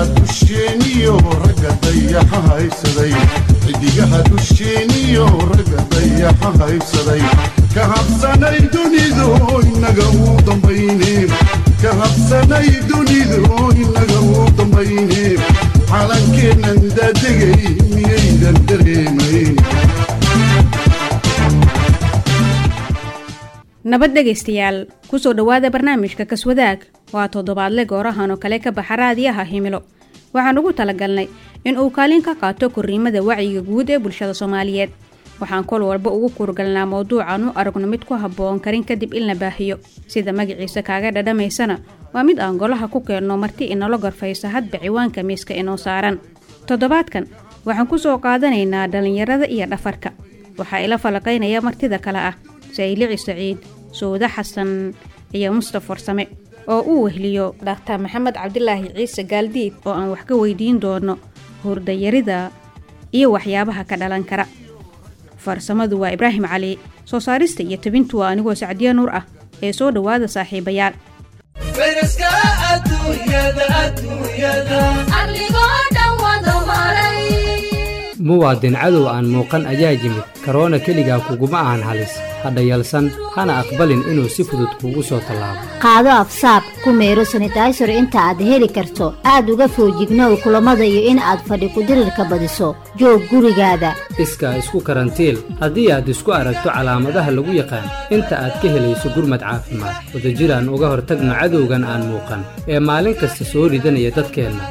xidigaha dusheeniyo ragga dayaxa haysaday xidigaha dusheeniyo ragga dayaxa haysaday ka habsanay dunidu inaga uu dambayne ka habsanay dunidu inaga uu dambayne calankeennan daadegay miyaydan dareemayn nabad dhegaystayaal kusoo dhowaada barnaamijka kaswadaag waa toddobaadle goorahan oo kale ka baxa raadiyaha himilo waxaan ugu talagalnay in uu kaalin ka qaato korriimada wacyiga guud ee bulshada soomaaliyeed waxaan kol walba ugu kuurgalnaa mowduucan u aragno mid ku habboon karin kadib in la baahiyo sida magaciisa kaaga dhadhamaysana waa mid aan golaha ku keenno marti inala gorfaysa hadba ciwaanka miiska inoo saaran toddobaadkan waxaan ku soo qaadanaynaa dhallinyarada iyo dhafarka waxaa ila falaqaynaya martida kale ah saylici saciid sowde xasan iyo mustaf farsame oo uu wehliyo dhakhtar maxamed cabdilaahi ciise gaaldiid oo aan wax ka weydiin doono hurdayarida iyo waxyaabaha ka dhalan kara farsamadu waa ibraahim cali soo saarista iyo tabintu waa anigoo sacdiya nuur ah ee soo dhowaada saaxiibayaal muwaadin cadow aan muuqan ayaa yimid karoona keligaa kuguma ahan halis hadha yalsan hana aqbalin inuu si fudud kuugu soo tallaabo qaado afsaab ku meero sanitaysor inta aad heli karto aad uga foojignow kulammada iyo in aad fadhi kudirirka badiso joog gurigaada iskaa isku karantiil haddii aad isku aragto calaamadaha lagu yaqaan inta aad ka helayso gurmad caafimaad wadajiraan uga hortagno cadowgan aan muuqan ee maalin kasta soo ridanaya dadkeenna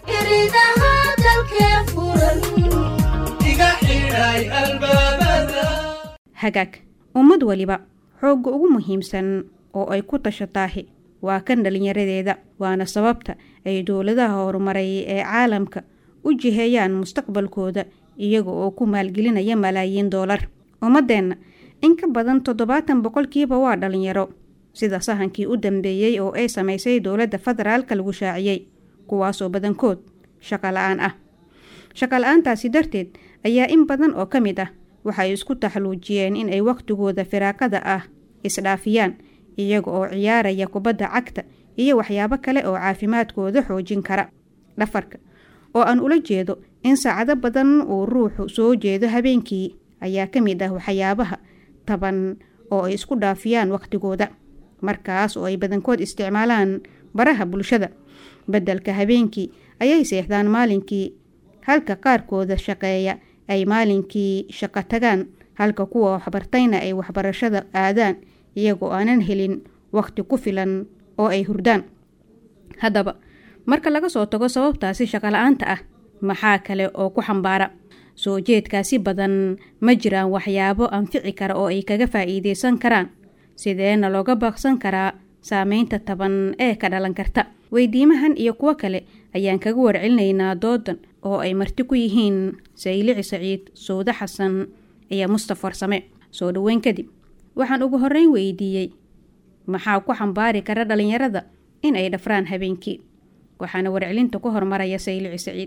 hagaag ummad weliba xoogga ugu muhiimsan oo ay ku tashataahi waa kan dhallinyaradeeda waana sababta ay dowladaha horumaray ee caalamka u jiheeyaan mustaqbalkooda iyaga oo ku maalgelinaya malaayiin doolar ummaddeenna in ka badan toddobaatan boqolkiiba waa dhallinyaro sida sahankii u dambeeyey oo ay samaysay dowladda federaalka lagu shaaciyey kuwaasoo badankood shaqa la-aan ah shaqa la-aantaasi darteed ayaa in badan oo ka mid ah waxay isku taxluujiyeen in ay wakhtigooda firaaqada ah isdhaafiyaan iyaga oo ciyaaraya kubadda cagta iyo waxyaabo kale oo caafimaadkooda xoojin kara dhafarka oo aan ula jeedo in saacado badan uu ruuxu soo jeedo habeenkii ayaa ka mid ah waxyaabaha taban oo ay isku dhaafiyaan wakhtigooda markaas oo ay badankood isticmaalaan baraha bulshada beddelka habeenkii ayay seexdaan maalinkii halka qaarkooda shaqeeya ay maalinkii shaqo tagaan halka kuwa waxbartayna ay waxbarashada aadaan iyagoo aanan helin wakhti ku filan oo ay hurdaan haddaba marka laga soo tago sababtaasi shaqola-aanta ah maxaa kale oo ku xambaara soo jeedkaasi badan ma jiraan waxyaabo anfici kara oo ay kaga faa'iideysan karaan sideena looga baaqsan karaa saameynta taban ee ka dhalan karta weydiimahan iyo kuwo kale ayaan kaga warcelinaynaa doodan oo ay marti ku yihiin saylici saciid sowde xasan iyo mustaf farsame soo dhoweyn kadib waxaan ugu horreyn weydiiyey maxaa ku xambaari kara dhallinyarada in ay dhafraan habeenkii waxaana warcelinta ku hormaraya saylici saciid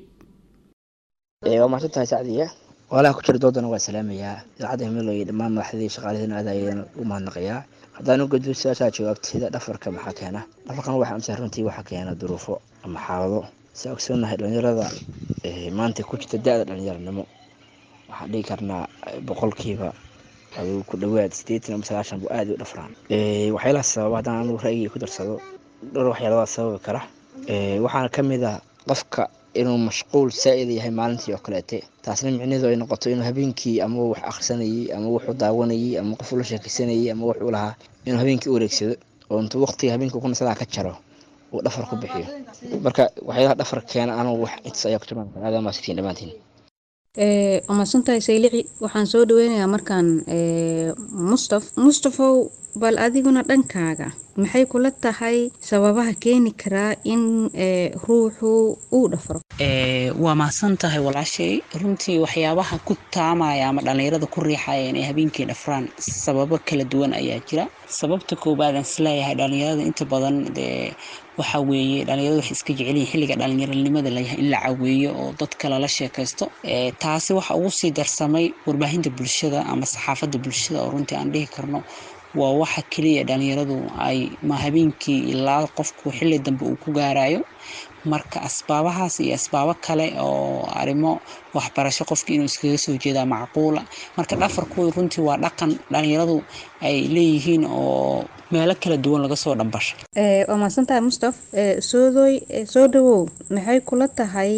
waa mahadsan tahay sacdiya walaha ku jira doodana waa salaamayaa idaacadda himilo iyo dhammaan madaxdii shaqaalihina aad ayaan u mahadnaqayaa haddaan u gudbo su-aashaa jawaabteeda dhafarka maxaa keena dhafarkan waxa amsa runtii waxaa keena duruufo ama xaalado si ogsoonahay dhalinyarada maanta ku jirta da-da dhalinyaranimo waxaan dhigi karnaa boqolkiiba aduu ku dhawaad sideetan ama sagaashan bu aada u dhafraan waxyaalaha sababa haddaan anugu ra'yiga ku darsado dhowr waxyaaladaa sababi kara waxaana ka mid ah qofka inuu mashquul saa-id yahay maalintii oo kaleete taasna micnaheedu ay noqoto inuu habeenkii ama wax akhrisanayay ama wuxuu daawanayay ama qof ula sheekeysanayay ama wuxuu lahaa inuu habeenkii u wareegsado oo intuu waqtiga habeenkii ku nasadaa ka jaro uu dhafar ku bixiyo marka waxyaalaha dhafar keena anugu wax intaas ayaa ku tilmaami kara aadaama sitiin dhammaantiin waa mahadsantahay saylici waxaan soo dhaweynayaa markaan mustaf mustafow bal adiguna dhankaaga maxay kula tahay sababaha keeni karaa in ruuxu uu dhafro waa mahadsan tahay walaashay runtii waxyaabaha ku taamaya ama dhallinyarada ku riixaya inay habeenkii dhafraan sababo kala duwan ayaa jira sababta koobaad aan isleeyahay dhallinyarada inta badan dee waxa weeye dhalinyaradu waxay iska jecelyihin xilliga dhalinyaronimada layahay in la caweeyo oo dadka lala sheekaysto taasi waxa ugu sii darsamay warbaahinta bulshada ama saxaafadda bulshada oo runtii aan dhihi karno waa waxa keliya dhalinyaradu ay ma habeenkii ilaa qofku xilli dambe uu ku gaarayo marka asbaabahaas iyo asbaabo kale oo arrimo waxbarasho qofka inuu iskaga soo jeedaa macquula marka dhafarkooda runtii waa dhaqan dhalinyaradu ay leeyihiin oo meelo kala duwan laga soo dhambashay waa mahadsantahay mustaf soodoy soo dhawow maxay kula tahay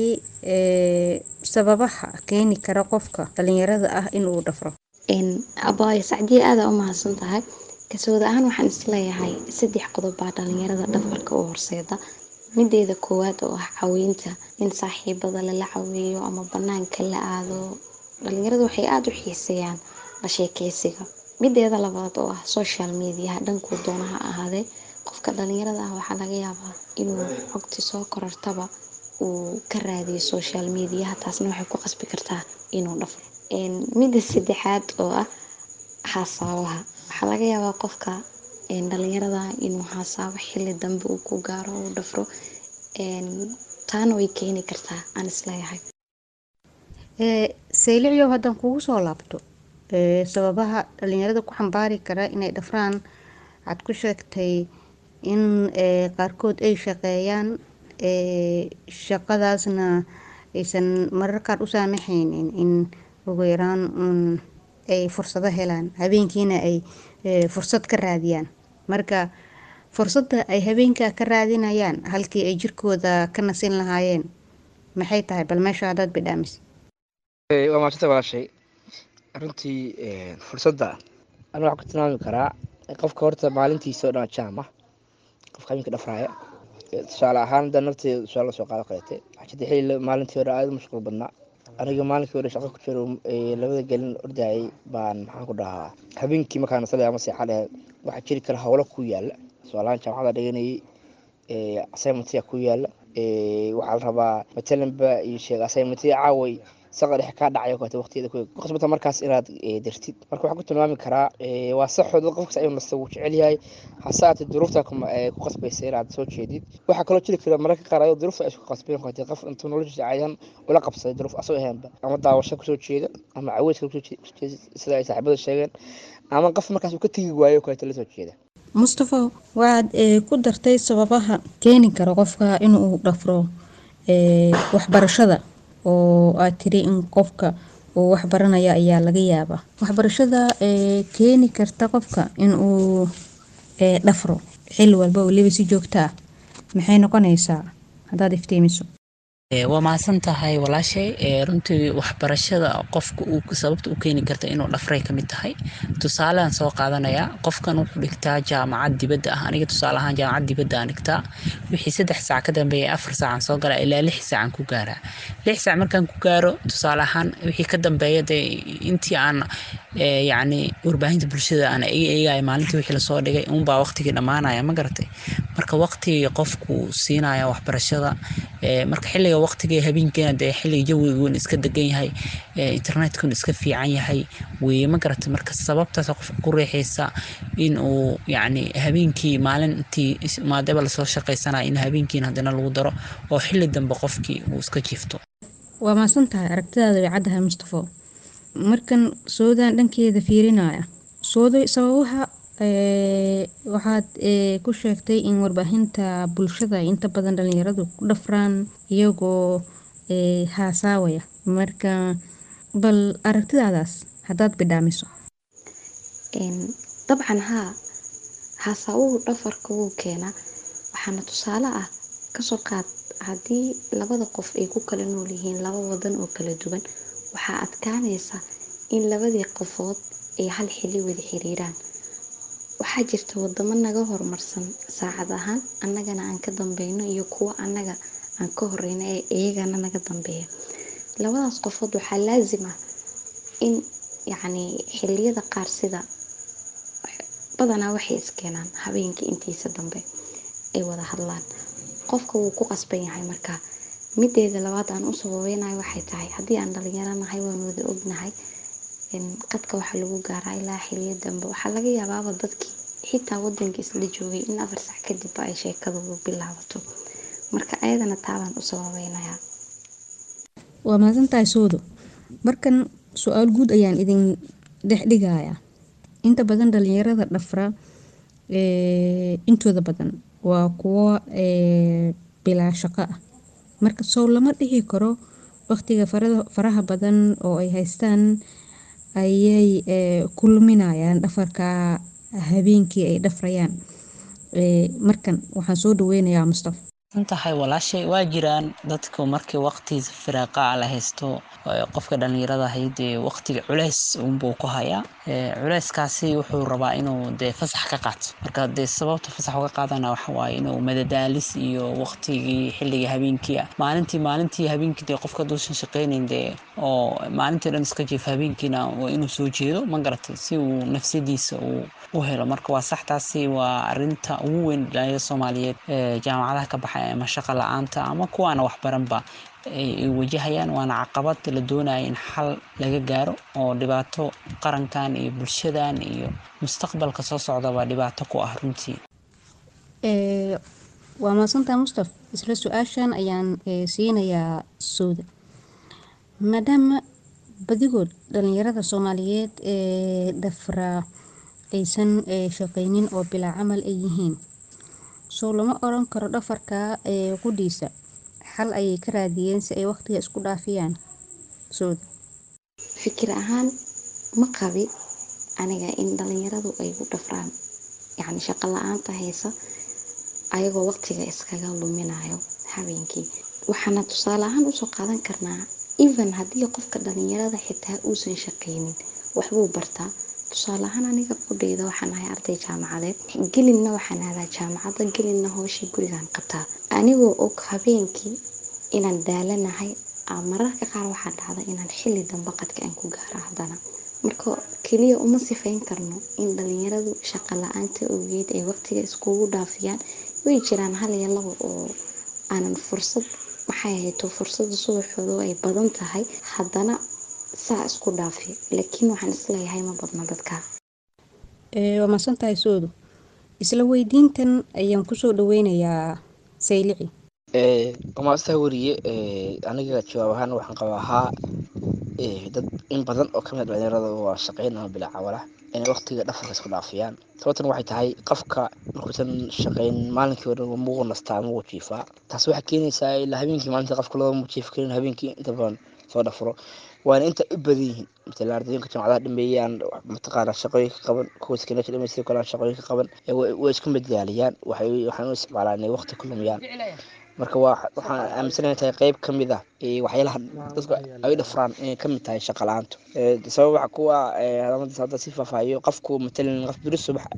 sababaha keeni kara qofka dhalinyarada ah inuu dhafro abaayo sacdiye aada u mahadsan tahay kasooda ahaan waxaan isleeyahay saddex qodob baa dhalinyarada dhafarka u horseeda mideeda koowaad oo ah caweynta in saaxiibada lala caweeyo ama banaanka la aado dhalinyarada waxay aada u xiiseeyaan la sheekeysiga mideeda labaad oo ah social mediaha dhankuu doonaha ahaadee qofka dhalinyarada ah waxaa laga yaabaa inuu xogti soo korartaba uu ka raadiyo social mediaha taasna waxay ku qasbi kartaa inuu dhafro midda saddexaad oo ah xasaabaha waxaa laga yaabaa qofka dhalinyarada inuu xasaabo xili dambe uu ku gaaro uu dhafro taana way keeni kartaa aan isleeyahay saylicyow haddaan kugu soo laabto sababaha dhalinyarada ku xambaari kara inay dhafraan waxaad ku sheegtay in qaarkood ay shaqeeyaan shaqadaasna aysan marar qaar u saamaxaynin in ugu yaraan ay fursado helaan habeenkiina ay fursad ka raadiyaan marka fursadda ay habeenka ka raadinayaan halkii ay jirkooda ka nasin lahaayeen maxay tahay bal meesha haddaad bidhaamis waa maasanta walaashay runtii fursadda anu waxaan ku tilmaami karaa qofka horta maalintiisa oo dhan jaam ah qofka habeenka dhafraaya tusaale ahaan da nafteeda tusaale lasoo qaado kaleete waxaa jirta xilli maalintii hore aada u mashquul badnaa aniga maalinkii hore shaqo ku jiro labada gelin ordayay baan maxaan ku dhahaa habeenkii markaan nasalay ama seexa dhehe waxaa jiri kara howlo ku yaala tusaalahaan jaamacada dhiganayay assignmentiga ku yaala waxaa la rabaa matalanba iyo sheeg assignmentiga caaway saqa dhexe kaa dhacay kaleete waqtiyada ku ku qasbata markaas inaad dartid marka waxaan ku tilmaami karaa waa saxood qofkas ayuu nasta wuu jecel yahay hasaate duruufta ku qasbaysa inaad soo jeedid waxaa kaloo jiri kara mararka qaar ayadoo duruufta ay isku qasbeen kaleete qof intuu noloshiisa cayan ula qabsaday duruuf asoo ahaanba ama daawasho kusoo jeeda ama caweyska kusoo jeeda sida ay saaxiibada sheegeen ama qof markaas uu ka tegi waayo kaleete lasoo jeeda mustafa waxaad ku dartay sababaha keeni kara qofka inuu dhafro waxbarashada oo aad tiri in qofka uu waxbaranaya ayaa laga yaabaa waxbarashada keeni karta qofka inuu dhafro xili walba waliba si joogto ah maxay noqonaysaa haddaad iftiimiso waa mahadsan tahay walaashay runtii waxbarashada qofka uu sababta u keeni karta inuu dhafray ka mid tahay tusaalean soo qaadanayaa qofkan wuxuu dhigtaa jaamacad dibadda ah aniga tusaale ahaan jaamacad dibadda aan dhigtaa wixii saddex saac ka dambeeya afar saacaan soo galaa ilaa lix saacaan ku gaaraa lix saac markaan ku gaaro tusaale ahaan wixii ka dambeeya dee intii aan yacni warbaahinta bulshada aan eegaya maalintii wixii lasoo dhigay uunbaa waqtigii dhammaanaya ma garatay marka waqtigii qofku siinaya waxbarashada marka xilliga waqtiga habeenkeena dee xilliga jawigun iska degan yahay internetkun iska fiican yahay weye ma garatay marka sababtaas qofka ku riixaysa in uu yacni habeenkii maalintii maadaba lasoo shaqaysanaya in habeenkiina haddana lagu daro oo xilli dambe qofkii uu iska jiifto waa maasan tahay aragtidaada way caddahay mustafo markan soodan dhankeeda fiirinaya sooday sababaha waxaad ku sheegtay in warbaahinta bulshada inta badan dhalinyaradu ku dhafraan iyagoo haasaawaya marka bal aragtidaadaas haddaad bidhaamiso dabcan haa haasaawuhu dhafarka wuu keenaa waxaana tusaale ah kasoo qaad haddii labada qof ay ku kala nool yihiin laba wadan oo kala duwan waxaa adkaanaysa in labadii qofood ay hal xili wada xiriiraan waxaa jirta wadamo naga horumarsan saacad ahaan annagana aan ka dambeyno iyo kuwo annaga aan ka horeyno ee iyagana naga dambeeya labadaas qofood waxaa laasim ah in yacni xiliyada qaar sida badanaa waxay iskeenaan habeenkii intiisa dambe ay wada hadlaan qofka wuu ku qasban yahay markaa mideeda labaad aan u sababeynayo waxay tahay haddii aan dhalinyaro nahay waan wada ognahay qadka waxaa lagu gaaraa ilaa xiliyo dambe waxaa laga yaabaaba dadkii xitaa wadanka isla joogay in afar sac kadibba ay sheekadoodu bilaabato marka ayadana taabaan u sababeynayaa waa mahadsantahay soodo markan su-aal guud ayaan idin dhex dhigayaa inta badan dhalinyarada dhafra intooda badan waa kuwo bilaa shaqo ah marka sow lama dhihi karo waqtiga faraha badan oo ay haystaan ayay ku luminayaan dhafarka habeenkii ay dhafrayaan markan waxaan soo dhaweynayaa mustafa tahay walaashay waa jiraan dadku markii waqti firaaqa la haysto qofka dhalinyarada haydee waqtiga culeys unbuu ku hayaa culeyskaasi wuxuu rabaa inuu dee fasax ka qaato marka dee sababta fasax uga qaadana waxawaaye inuu madadaalis iyo waqtigii xilliga habeenkii ah maalintii maalintii habeenkii dee qofka duusan shaqeynayn dee oo maalintii dhan iska jiif habeenkiina waa inuu soo jeedo ma garatay si uu nafsadiisa uu u helo marka waa sax taasi waa arinta ugu weyn dhalinyarada soomaaliyeed jaamacadaha ka baxay ama shaqa la-aanta ama kuwaana waxbaranba ay wajahayaan waana caqabad la doonaya in xal laga gaaro oo dhibaato qarankan iyo bulshadan iyo mustaqbalka soo socdaba dhibaato ku ah runtii waa mahadsantaa mustaf isla su-aashan ayaan siinayaa sowda maadaama badigood dhalinyarada soomaaliyeed ee dhafraa aysan shaqeynin oo bilaa camal ay yihiin sow lama oran karo dhafarka qudhiisa xal ayay ka raadiyeen si ay waqtiga isku dhaafiyaan sooda fikir ahaan ma qabi aniga in dhalinyaradu ay u dhafraan yacni shaqo la-aanta haysa ayagoo waqtiga iskaga luminayo habeenkii waxaana tusaale ahaan usoo qaadan karnaa even haddii qofka dhalinyarada xitaa uusan shaqeynin waxbuu bartaa tusaale ahaan aniga qudheyda waxaan ahay arday jaamacadeed gelinna waxaan aadaa jaamacadda gelinna hooshii gurigaan qabtaa anigoo og habeenkii inaan daalanahay mararka qaar waxaa dhacda inaan xilli dambe qadka aan ku gaaro haddana marka keliya uma sifayn karno in dhalinyaradu shaqo la-aanta ogeed ay waqtiga iskugu dhaafiyaan way jiraan hal iyo laba oo aanan fursad maxay hayto fursada subaxooda ay badan tahay haddana saa isku dhaafi laakiin waxaan isleeyahay ma badna dadka waa mahadsantahay soodu isla weydiintan ayaan kusoo dhaweynayaa saylici maastaa weriye aniga jawaab ahaan waxaan qabaa haa dad in badan oo kamid dhalinyarada waa shaqeyn ama bilaa cawala inay waqtiga dhafarka isku dhaafiyaan sababtan waxay tahay qofka markuusan shaqeyn maalinkii hore mugu nastaa mugu jiifaa taas waxay keenaysaa ilaa habeenkii maalinta qofka loo jiif karin habeenkii inta badan soo dhafro waana inta u badan yihiin matala ardayinka jaamacadaha dhameeyaan mataqaana shaqooyinka qaban kuwa sekondaria dhameystay kale shaqooyinka qaban way isku madaaliyaan waxay waxaan u isticmaalaan inay waqti ku lumiyaan marka waa waxaan aaminsanahay tahay qeyb ka mid ah waxyaalaha dadku ay dhafraan inay kamid tahay shaqa la-aantu sabab waxa kuwa calaamadaas hadda si faahfaahiyo qofku matalan qof beri subax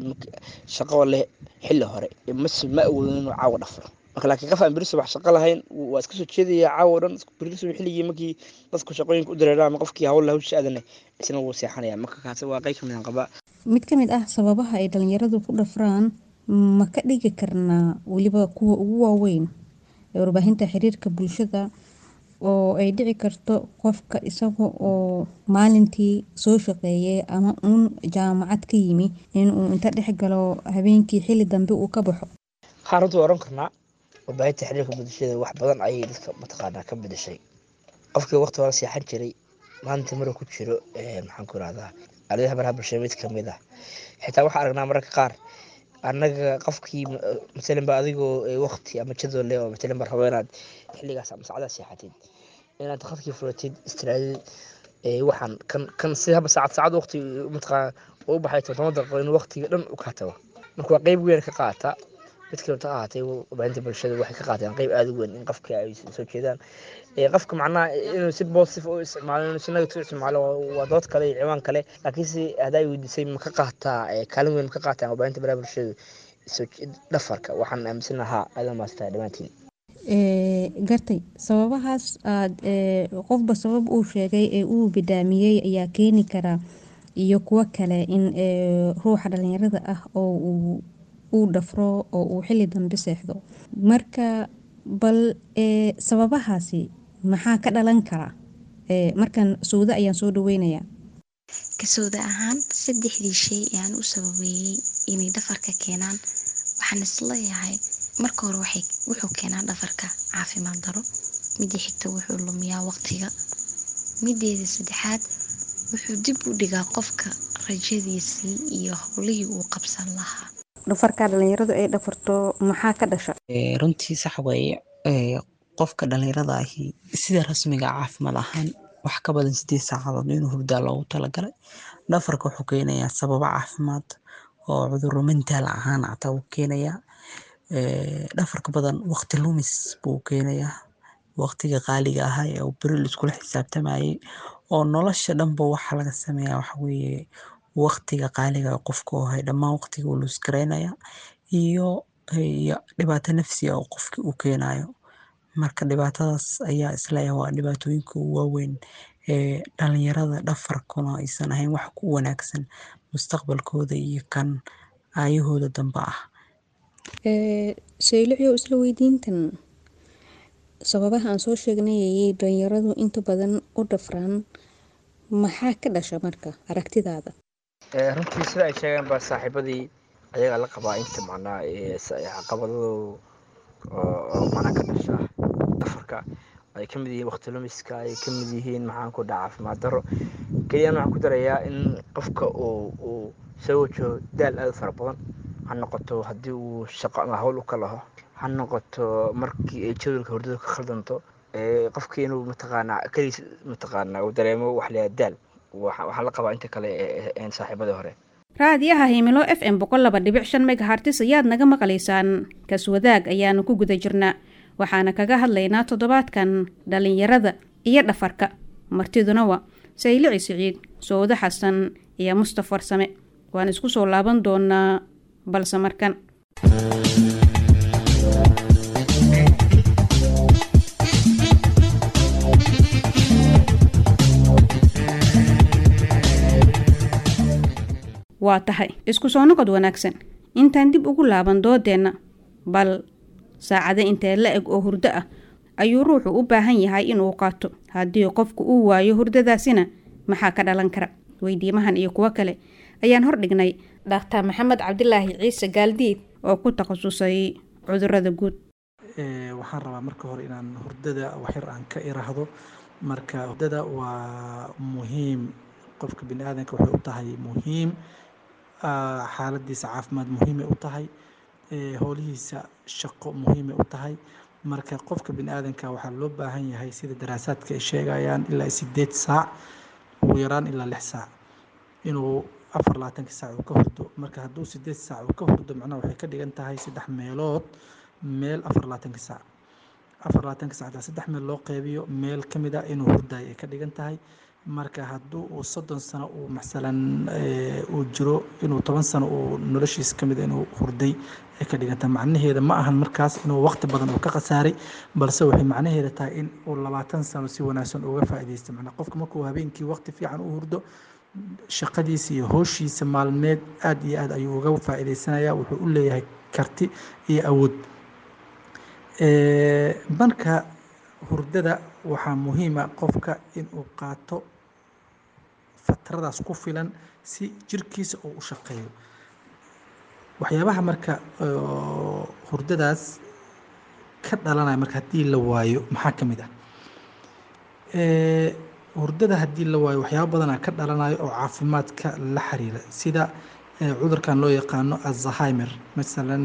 shaqo leh xilli hore mas ma awoodin inuu caawa dhafro marka laakiin qof aan beri subax shaqo lahayn waa iska soo jeedaya caawa dhan beri subax xilligii markii dadku shaqooyinka u dareeraan ama qofkii hawla hawsha aadane isna wuu seexanaya marka kaasi waa qeyb kamid aan qabaa mid ka mid ah sababaha ay dhalinyaradu ku dhafraan ma ka dhigi karnaa weliba kuwa ugu waaweyn ee warbaahinta xiriirka bulshada oo ay dhici karto qofka isaga oo maalintii soo shaqeeyay ama uun jaamacad ka yimi inuu inta dhex galo habeenkii xilli dambe uu ka baxo waxaan runtii oran karnaa warbaahinta xiriirka bulshada wax badan ayay dadka mataqaanaa ka bedeshay qofkii waqti hore seexan jiray maalintii maruu ku jiro maxaan ku irahdaa aaladaha baraha bulshada mid kamid ah xitaa waxaa aragnaa mararka qaar annaga qofkii matalan ba adigoo waqti ama jadwal leh oo matalan ba rabo inaad xilligaas ama saacadaas seexatid inaad khadkii furatid istiraadid waxaan kan kan si haba saacad saacad waqti mataqaana u baxay todoba daqiiqo in waqtiga dhan u kaa tago marka waa qeyb weyn ka qaata mid kaleta ahaatay warbaahinta bulshada waxay ka qaateen qeyb aada u weyn in qofka ay soo jeedaan qofka macnaha inuu si positive u isticmaalo inuu si negative u isticmaalo waa dood kale iyo ciwaan kale laakiin si haddaa weydiisay ma ka qaataa kaalin weyn ma ka qaataan warbaahinta baraha bulshada dhafarka waxaan aaminsan lahaa aada maastaa dhammaantiin gartay sababahaas aad qofba sabab uu sheegay ee uu bidaamiyey ayaa keeni karaa iyo kuwo kale in ruuxa dhalinyarada ah oo uu dhafro oo uu xili dambe seexdo marka bal sababahaasi maxaa ka dhalan karaa markan sawda ayaan soo dhaweynayaa kasooda ahaan saddexdii shay ee aan u sababeeyey inay dhafarka keenaan waxaan isleeyahay marka hore wuxuu keenaa dhafarka caafimaad daro midii xigta wuxuu lumiyaa waqtiga mideeda saddexaad wuxuu dib u dhigaa qofka rajadiisii iyo howlihii uu qabsan lahaa dhafarkaa dhalinyaradu ay dhafarto maxaa ka dhasha runtii sax weeye qofka dhalinyarada ahi sida rasmiga caafimaad ahaan wax ka badan sideed saacadood inuu hurdaa loogu talagalay dhafarka wuxuu keenayaa sababo caafimaad oo cuduro mentaal ahaan xataa wuu keenayaa dhafarka badan waqti lumis buu keenayaa waqtiga qaaliga ahaa ee uu beri liskula xisaabtamayay oo nolosha dhanba waxa laga sameeyaa waxa weeye waqtiga qaaliga qofka oo hay dhammaan waqtiga uu luusgaraynaya iyo iyo dhibaato nafsiga oo qofki uu keenayo marka dhibaatadaas ayaa isleeyahay waa dhibaatooyinka ugu waaweyn ee dhalinyarada dhafarkuna aysan ahayn wax ku wanaagsan mustaqbalkooda iyo kan aayahooda dambe ah saylicyo isla weydiintan sababaha aan soo sheegnayayay dhalinyaradu inta badan u dhafraan maxaa ka dhasha marka aragtidaada runtii sida ay sheegeen ba saaxiibadii ayagaa la qabaa inta macnaa caqabadadu macnaa ka dhasha dhafarka ay ka mid yihiin waqti lumiska ay ka mid yihiin maxaan ku dhaca caafimaad daro keliyaan waxaan ku darayaa in qofka uu uu soo wajaho daal aad u fara badan ha noqoto haddii uu shaqo ama hawl u ka laho ha noqoto markii ay jadwalka hurdada ka khaldanto qofkii inuu mataqaanaa keliis mataqaanaa uu dareemo wax layaa daal waxaan la qabaa inta kale ee saaxiibadii hore raadiyaha himilo f m boqol laba dhibic shan megahartis ayaad naga maqlaysaan kaswadaag ayaanu ku guda jirnaa waxaana kaga hadlaynaa toddobaadkan dhalinyarada iyo dhafarka martiduna waa saylici siciid sowdo xasan iyo mustaf warsame waan isku soo laaban doonaa balse markan waa tahay isku soo noqod wanaagsan intaan dib ugu laaban doodeenna bal saacado intee la eg oo hurdo ah ayuu ruuxu u baahan yahay inuu qaato haddii qofku uu waayo hurdadaasina maxaa ka dhalan kara weydiimahan iyo kuwo kale ayaan hordhignay dhakhtar maxamed cabdilaahi ciise gaaldiid oo ku takhasusay cudurada guud waxaan rabaa marka hore inaan hurdada waxyar aan ka iraahdo marka hurdada waa muhiim qofka bini aadanka waxay u tahay muhiim xaaladiisa caafimaad muhiimay u tahay howlihiisa shaqo muhiimay u tahay marka qofka bini aadanka waxaa loo baahan yahay sida daraasaadka ay sheegayaan ilaa sideed saac ugu yaraan ilaa lix saac inuu afar labaatanka saac uu ka hurdo marka hadduu sideed saac uu ka hurdo macnaha waxay ka dhigan tahay saddex meelood meel afar labaatanka saac afar labaatanka sac hadaa saddex meel loo qeybiyo meel ka mid a inuu hurdayo ay ka dhigan tahay marka hadduu uu soddon sano uu masalan uu jiro inuu toban sano uu noloshiisa ka mid a inuu hurday ay ka dhigan tahay macnaheeda ma ahan markaas inuu waqti badan uu ka khasaaray balse waxay macnaheeda tahay in uu labaatan sano si wanaagsan uga faa'iidaysta macnaa qofka markuu habeenkii waqti fiican u hurdo shaqadiisa iyo hooshiisa maalmeed aada iyo aad ayuu uga faa'iidaysanayaa wuxuu u leeyahay karti iyo awood marka hurdada waxaa muhiima qofka inuu qaato fatradaas ku filan si jirkiisa uu u shaqeeyo waxyaabaha marka hurdadaas ka dhalanaya marka haddii la waayo maxaa ka mid ah hurdada haddii la waayo waxyaaba badanaa ka dhalanayo oo caafimaadka la xiriira sida cudurkan loo yaqaano alzheimer masalan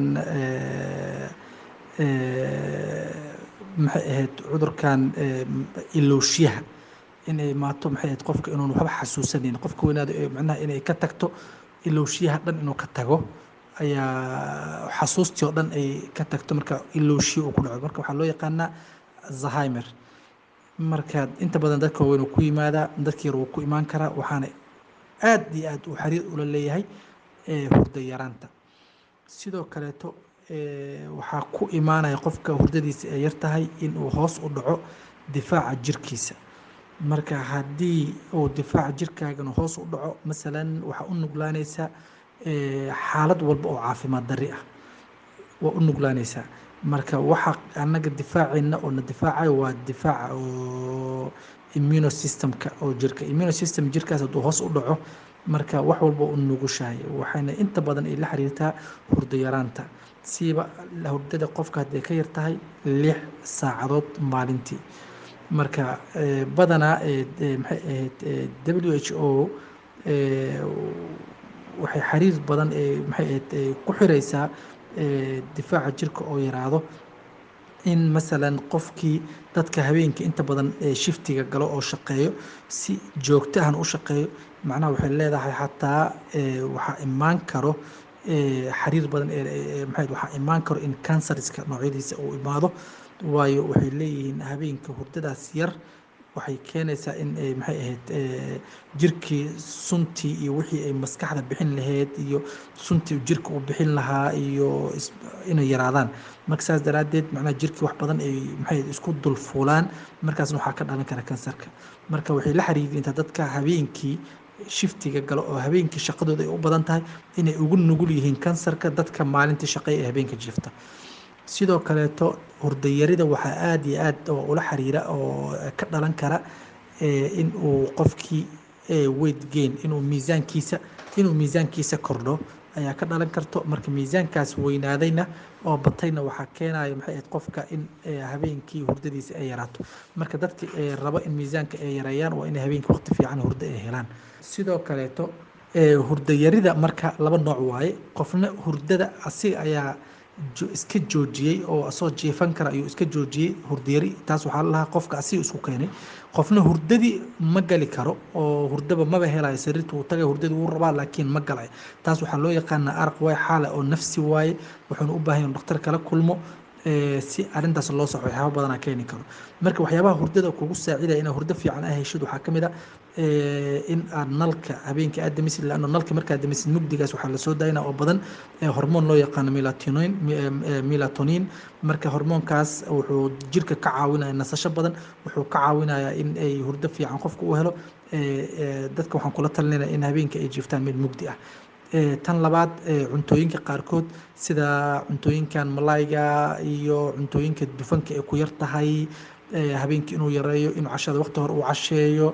maxay ahayd cudurkan ilowshiyaha inay maato maxay ahayd qofka inuun waxba xasuusanayn qofka weynaada macnaha inay ka tagto ilowshiyaha dhan inuu ka tago ayaa xasuustii oo dhan ay ka tagto marka ilowshiya uu ku dhaco marka waxaa loo yaqaanaa alzheimer marka inta badan dadka waaweyn uu ku yimaadaa dadka yar wuu ku imaan karaa waxaana aad iyo aad uu xiriir ula leeyahay hurda yaraanta sidoo kaleeto waxaa ku imaanaya qofka hurdadiisa ay yar tahay inuu hoos u dhaco difaaca jirkiisa marka haddii uu difaaca jirkaagana hoos u dhaco masalan waxaa u nuglaanaysaa xaalad walba oo caafimaad darri ah waa u nuglaanaysaa marka waxa annaga difaaceena oo na difaacayo waa difaaca oo immunosystemka oo jirka immunosystem jirkaas hadduu hoos u dhaco marka wax walba u nugushahay waxayna inta badan ay la xiriirtaa hurdo yaraanta siiba hurdada qofka hadday ka yar tahay lix saacadood maalintii marka badanaa maxay ahayd w h o waxay xiriir badan maxay ahayd ku xireysaa difaaca jirka oo yaraado in masalan qofkii dadka habeenkii inta badan shiftiga galo oo shaqeeyo si joogto ahna u shaqeeyo macnaha waxay leedahay xataa waxaa imaan karo xiriir badan maxay waxaa imaan karo in cancerska noocyadiisa uu imaado waayo waxay leeyihiin habeenka hurdadaas yar waxay keenaysaa in maxay ahayd jirkii suntii iyo wixii ay maskaxda bixin lahayd iyo suntii jirka uu bixin lahaa iyo inay yaraadaan marka saas daraaddeed macnaha jirkii wax badan ay maxay isku dulfuulaan markaasna waxaa ka dhalan kara kansarka marka waxay la xiriirintaa dadka habeenkii shiftiga galo oo habeenkii shaqadooda ay u badan tahay inay ugu nugul yihiin kansarka dadka maalintii shaqeeya ee habeenka jifta sidoo kaleeto hurdayarida waxaa aada iyo aad ula xiriira oo ka dhalan kara in uu qofkii weight gain inuu miisaankiisa inuu miisaankiisa kordho ayaa ka dhalan karto marka miisaankaas weynaadayna oo batayna waxaa keenaya maxay ahayd qofka in habeenkii hurdadiisa ay yaraato marka dadka rabo in miisaanka ay yareeyaan waa inay habeenkii waqti fiican hurdo ay helaan sidoo kaleeto hurdayarida marka laba nooc waaye qofna hurdada asiga ayaa iska joojiyey oo asoo jiifan kara ayuu iska joojiyey hurdayari taas waxaa lalahaa qofka asiga isku keenay qofna hurdadii ma gali karo oo hurdaba maba helayo sariirta uu tagay hurdadii wuu rabaa laakiin ma galay taas waxaa loo yaqaanaa araq waay xaale oo nafsi waaye wuxuuna u baahan yahay dhakhtar kala kulmo si arrintaas loo soco waxyaaba badanaa keeni karo marka waxyaabaha hurdada kugu saacidaya inaad hurdo fiican ah heshid waxaa ka mid a in aad nalka habeenkii aad damisid laanno nalka markaad damisid mugdigaas waxaa lasoo daayna oo badan hormoon loo yaqaano melatonin melatonin marka hormoonkaas wuxuu jirka ka caawinaya nasasho badan wuxuu ka caawinayaa in ay hurdo fiican qofka u helo dadka waxaan kula talinayna in habeenkii ay jiiftaan mid mugdi ah tan labaad cuntooyinka qaarkood sida cuntooyinkan malayga iyo cuntooyinka dufanka ay ku yar tahay habeenkii inuu yareeyo inuu cashada waqti hore uu casheeyo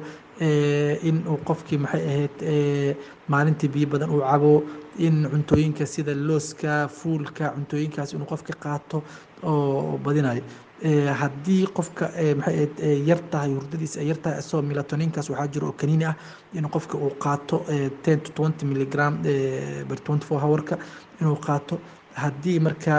in uu qofkii maxay ahayd maalintii biyo badan uu cabo in cuntooyinka sida looska fuulka cuntooyinkaas inuu qofka qaato oo badinayo haddii qofka maxay ahayd yar tahay hurdadiisa ay yar tahay isagoo melatoninkaas waxaa jiro oo kaniini ah in qofka uu qaato ten to twenty milligram per twenty four hourka inuu qaato haddii marka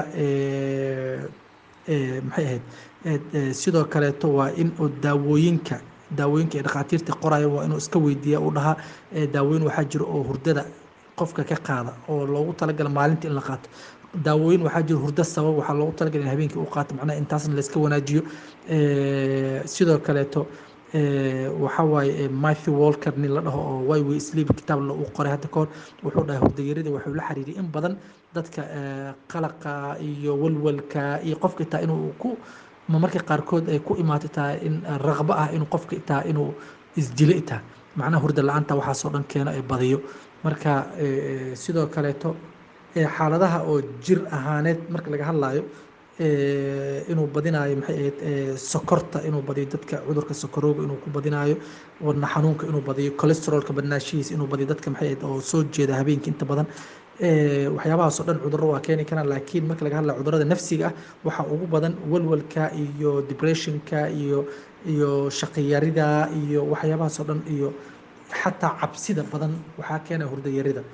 maxay ahayd sidoo kaleeto waa in uu daawooyinka daawooyinka ee dhakhaatiirta qoraya waa inuu iska weydiiya uu dhahaa daawooyin waxaa jiro oo hurdada qofka ka qaada oo loogu talagala maalinta in la qaato daawooyin waxaa jiro hurdo sabab waxaa loogu talagalay in habeenkii uu qaato macnaha intaasna layska wanaajiyo sidoo kaleeto waxaa waaye Matthew Walker nin la dhaho oo Why We Sleep kitaab la uu qoray hadda kahor wuxuu dhahay hurdayarida wuxuu la xiriiriyay in badan dadka qalaqa iyo walwalka iyo qofka taa inuu ku ma marka qaarkood ay ku imaato taa in raqbo ah inuu qofka taa inuu isdilo taa macnaha hurda la-aanta waxaasoo dhan keeno ay badiyo marka sidoo kaleeto xaaladaha oo jir ahaaneed marka laga hadlayo inuu badinayo maxay ahayd sokorta inuu badiyo dadka cudurka sokorowga inuu ku badinayo wadna xanuunka inuu badiyo cholesterolka badnaashihiisa inuu badiyo dadka maxay ahayd oo soo jeeda habeenkii inta badan waxyaabahaasoo dhan cudurro waa keeni karaan laakiin marka laga hadlayo cudurrada nafsiga ah waxaa ugu badan walwalka iyo depressionka iyo iyo shaqiyarida iyo waxyaabahaasoo dhan iyo xataa cabsida badan waxaa keena hurdayarida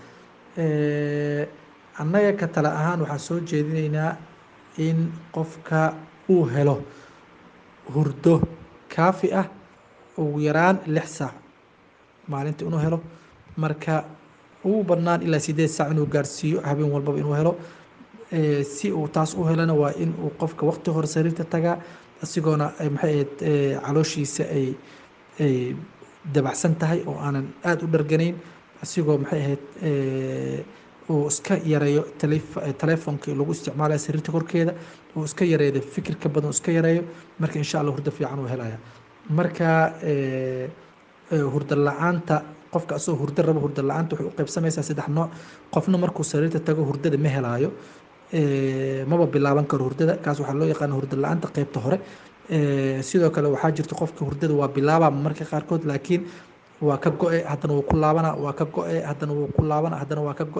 annaga ka tale ahaan waxaan soo jeedinaynaa in qofka uu helo hurdo kaafi ah ugu yaraan lix saac maalinta inuu helo marka ugu badnaan ilaa sideed saac inuu gaarsiiyo habeen walbaba inuu helo si uu taas u helana waa in uu qofka waqti hore sariirta tagaa isagoona maxay ahayd calooshiisa ay ay dabacsan tahay oo aanan aada u dharganayn isigoo maxay ahayd uu iska yareeyo taleefonkii lagu isticmaalaya sariirta korkeeda uu iska yareeyo fikirka badan iska yareeyo marka insha allah hurdo fiican uu helaya marka hurdo la-aanta qofka asagoo hurdo rabo hurdo la-aanta waxay u qaybsamaysaa saddex nooc qofna markuu sariirta tago hurdada ma helaayo maba bilaaban karo hurdada kaas waxaa loo yaqaana hurdo la-aanta qeybta hore sidoo kale waxaa jirta qofka hurdada waa bilaabaa marka qaarkood laakiin waa ka go-e haddana wuu ku laabana waa ka go-e haddana wuu ku laabana haddana waa ka go-e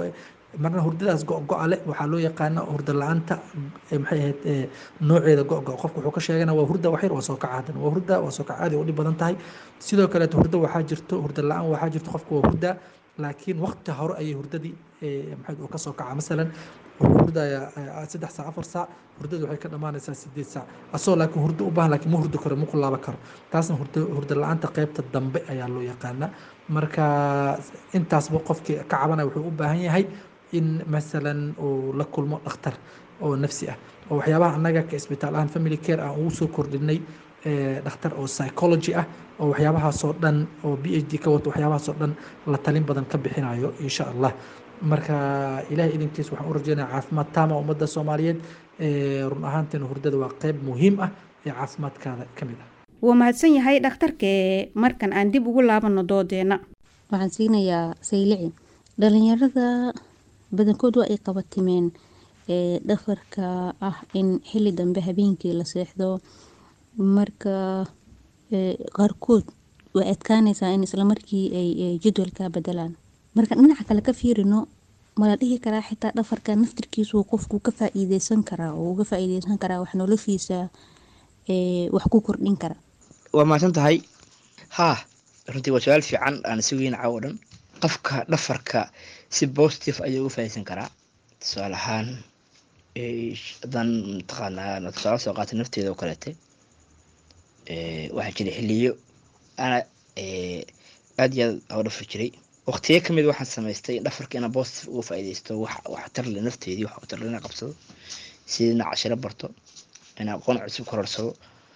marna hurdadaas go-go-a leh waxaa loo yaqaana hurda la-aanta maxay ahayd nooceeda go-go qofka wuxuu ka sheegana waa hurda waxyar waa soo kaca hadan waa hurda waa soo kaca aad ay u dhib badan tahay sidoo kaleeto hurda waxaa jirto hurda la-aan waxaa jirto qofka waa hurda laakiin waqti hore ayay hurdadii maxay uu ka soo kaca masalan wuxuu hurdayaa saddex saac afar saac hurdadu waxay ka dhammaanaysaa sideed saac asoo laakiin hurdo u baahan laakiin ma hurdo karo ma ku laaban karo taasna hurdo hurda la-aanta qeybta dambe ayaa loo yaqaanaa marka intaasba qofkii ka cabanaya wuxuu u baahan yahay in masalan uu la kulmo dhakhtar oo nafsi ah oo waxyaabaha annaga ka isbitaal ahaan family care aan ugu soo kordhinay dhakhtar oo psychology ah oo waxyaabahaasoo dhan oo b h d ka wato waxyaabahaasoo dhan la talin badan ka bixinayo insha allah marka ilahay idinkiis waxaan u rajeynaya caafimaad taama ummadda soomaaliyeed run ahaanteena hurdada waa qeyb muhiim ah ee caafimaadkaada ka mid ah wuu mahadsan yahay dhakhtarkee markan aan dib ugu laabano doodeenna waxaan siinayaa saylici dhalinyarada badankood waa ay qabatimeen dhafarka ah in xili dambe habeenkii la seexdo marka qaarkood way adkaanaysaa in islamarkii ay jadwalka bedelaan marka dhinaca kale ka fiirino mala dhihi karaa xitaa dhafarka naftirkiisu qofku ka faa-iideysan karaa oo uga faa-iideysan karaa wax noloshiisa wax ku kordhin kara waa mahadsan tahay haa runtii waa su-aal fiican aan si weyn caawo dhan qofka dhafarka si positive ayuu uga faaideysan karaa tusaale ahaan haddaan mataqaanaa tusaale soo qaatay nafteeda oo kaleete waxaa jira xiliyo ana aad iyo aad oo dhafri jiray waqtiyo kamid waxaan samaystay in dhafarka inaan positive uga faaideysto wax tarle nafteedii wax tarle inaan qabsado sidii inaan cashiro barto inaan aqoon cusub kororsado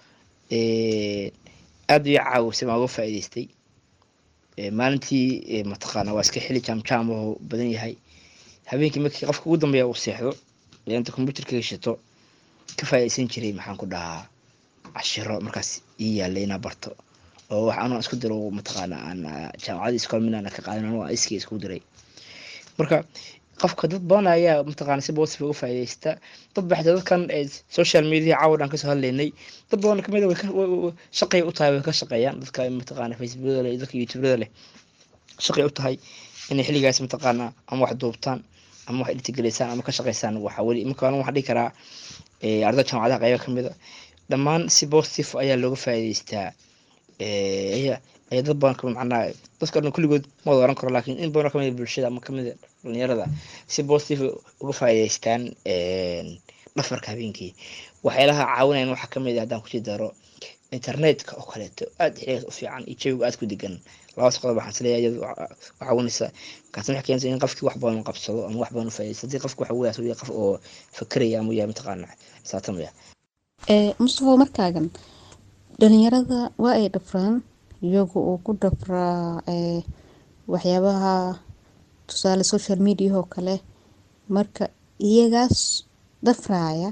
aad iyo caawisay baan uga faa'iideystay maalintii mataqaana waa iska xili jaamjaam oo badan yahay habeenkii markii qofka ugu dambeeya uu seexdo inta computerka gashato ka faa'iideysan jiray maxaan ku dhahaa cashiro markaas ii yaalay inaan barto oo wax anoo isku diro mataqaana aan jaamacadii iskool minaan ka qaadan anoo iskii isku diray marka qofka dad badan ayaa mataqaana si positive uga faa'iideysta dad baxda dadkan social media caawa dhan kasoo hadlaynay dad badan kamid shaqay u tahay way ka shaqeeyaan dadka mataqaana facebookada leh dadka youtubada leh shaqay u tahay inay xilligaas mataqaana ama wax duubtaan ama wax dhirtigeleysaan ama ka shaqeysaan waxa weli marka waxaan dhihi karaa ardada jaamacadaha qayba kamid a dhammaan si positive ayaa looga faa'iideystaa ayaa ayaa dad badan kamid macnaha dadka dhan kulligood ma wada oran karo laakiin in badan kamid bulshada ama kamid dhalinyarada si positive uga faa'iideystaan dhafarka habeenkii waxyaalaha caawinayan waxaa kamid ah haddaan kusii daro internetka oo kaleeto aad xiligaas u fiican iyo jawiga aad ku degan labadaas qodob waxaan isleeyahay iyadu caawinaysa kaasna waxay keenaysa in qofkii wax badan qabsado ama wax badan u faa'iideysto haddii qofka waxa weyaas uu qof oo fakeraya ama yahay mataqaana saatamaya mustafa markaagan dhalinyarada waa ay dhafraan iyagu uu ku dhafraa waxyaabaha tusaale social media oo kale marka iyagaas dhafraaya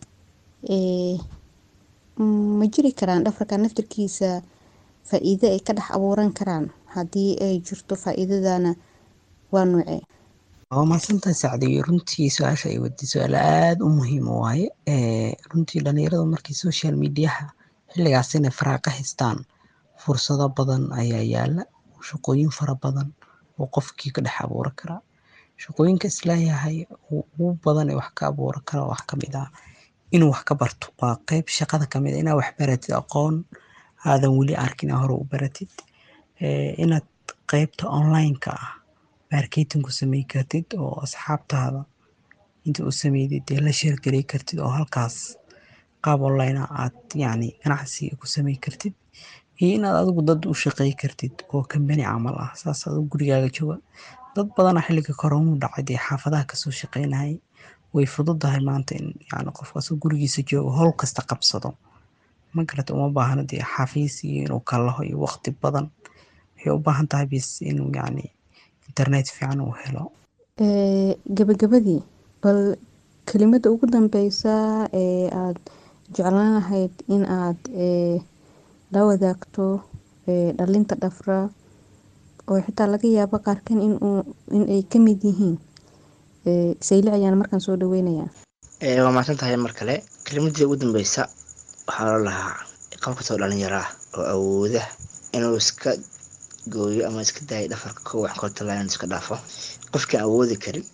ma jiri karaan dhafarka naftirkiisa faa-iido ay ka dhex abuuran karaan haddii ay jirto faa-iidadana waa noocee waa mahadsantahay sacdiyo runtii su-aasha ay wadi su-aal aada u muhiim waaye runtii dhalinyaradu markii social mediaha xilligaas inay faraa ka haystaan fursado badan ayaa yaala shaqooyin fara badan oo qofkii ka dhex abuuran karaa shaqooyinka isleeyahay ugu badan ee wax ka abuuran kara wax kamid ah inuu wax ka barto waa qeyb shaqada kamid a inaad wax baratid aqoon aadan weli arkin hore u baratid inaad qeybta online-ka ah marketing ku samey kartid oo asxaabtaada inta u sameydid dee la sheergelay kartid oo halkaas qaab online ah aad yacni ganacsiga ku samey kartid iyo inaad adigu dad u shaqey kartid oo kambani camal ah saas adigu gurigaaga jooga dad badana xilliga koronu dhacay dee xaafadaha kasoo shaqeynayay way fududahay maanta in yani qofkaas gurigiisa joogo howl kasta qabsado ma garata uma baahna dee xafiis iyo inuu kalaho iyo waqti badan waxay u baahan tahay bis inuu yacni internet fiican uu helo gabagabadii bal kelimada ugu dambeysa ee aada jeclaan lahayd in aad la wadaagto dhalinta dhafra oo xitaa laga yaabo qaarkan in ay kamid yihiin sayli ayaan markaan soo dhaweynayaa waa mahadsan tahay mar kale kelimadii ugu dambeysa waxaa loo lahaa qof kastoo dhalinyaro ah oo awooda inuu iska gooyo ama iska daayo dhafarka ko wax kortala inuu iska dhaafo qofkii awoodi karin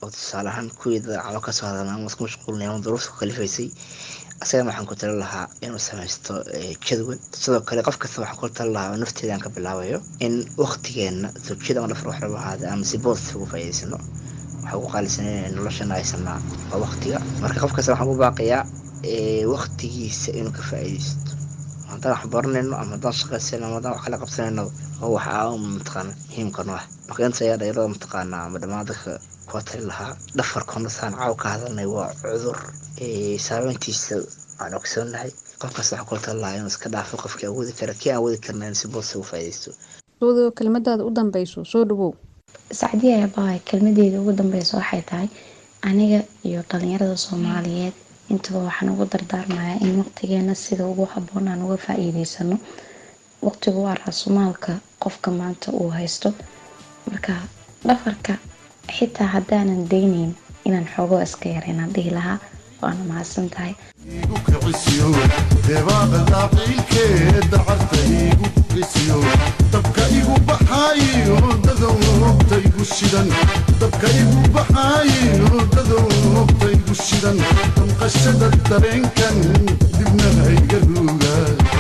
oo tusaale ahaan kuwii daacado kasoo hadalna ama isku mashquulnay ama duruufta ku kalifaysay asagana waxaan ku tali lahaa inuu samaysto jadwal sidoo kale qof kasta waxaan ku tali lahaa oo nafteedaan ka bilaabayo in waktigeena zawjiyada ama dhafar waxlagu ahaada ama si boodsi ugu faa'iidaysano waxaa ugu qaalisanay noloshana haysanaa waa waktiga marka qof kasta waxaan u baaqayaa waktigiisa inuu ka faa'iidaysto haddaan wax baranayno ama haddaan shaqaysayno ama haddaan wax kala qabsanayno oo wax aa mataqaana muhiimka noo ah marka inta ayaa dhalinyarada mataqaana ama dhammaan dadka kuwa tali lahaa dhafarkona saan caaw ka hadalnay waa cudur saameyntiisa aan ogsoonahay qof kasta waxaa kula tali lahaa inuu iska dhaafo qofkii awoodi kara kii aan awoodi karna in si boodsi ugu faa'iidaysto soodo kelmadaada u dambeyso soo dhawow sacdiya aabbahay kelmadeeda ugu dambeysa waxay tahay aniga iyo dhalinyarada soomaaliyeed intaba waxaan ugu dardaarmayaa in waqtigeena sida ugu haboon aan uga faa-iideysano waqtigu waa raasumaalka qofka maanta uu haysto marka dhafarka xitaa haddaanan dayneyn inaan xoogoo iska yareynaan dhihi lahaa waana mahadsan tahay igu kicisiyo debaaqada qiilkeeda carta igu kicisiyo dabka igu baxaayo dadowta igu shidan dabka igu baxaayo dadowta igu shidan damqashada dareenkan dibna hayga ruuga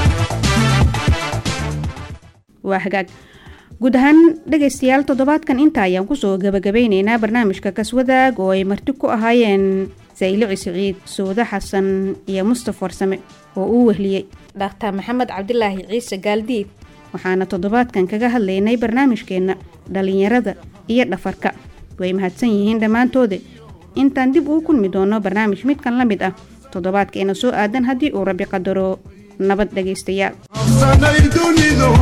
waa hagaag guud ahaan dhegaystayaal toddobaadkan inta ayaan kusoo gabagabeyneynaa barnaamijka kaswadaag oo ay marti ku ahaayeen saylici siciid suude xasan iyo mustaf warsame oo uu wehliyey dhakhtar maxamed cabdilaahi ciise gaaldiid waxaana toddobaadkan kaga hadlaynay barnaamijkeenna dhallinyarada iyo dhafarka way mahadsan yihiin dhammaantooda intaan dib uu kulmi doono barnaamij midkan la mid ah toddobaadkeena soo aadan haddii uu rabi qadaro nabad dhegaystayaal absanay dunidu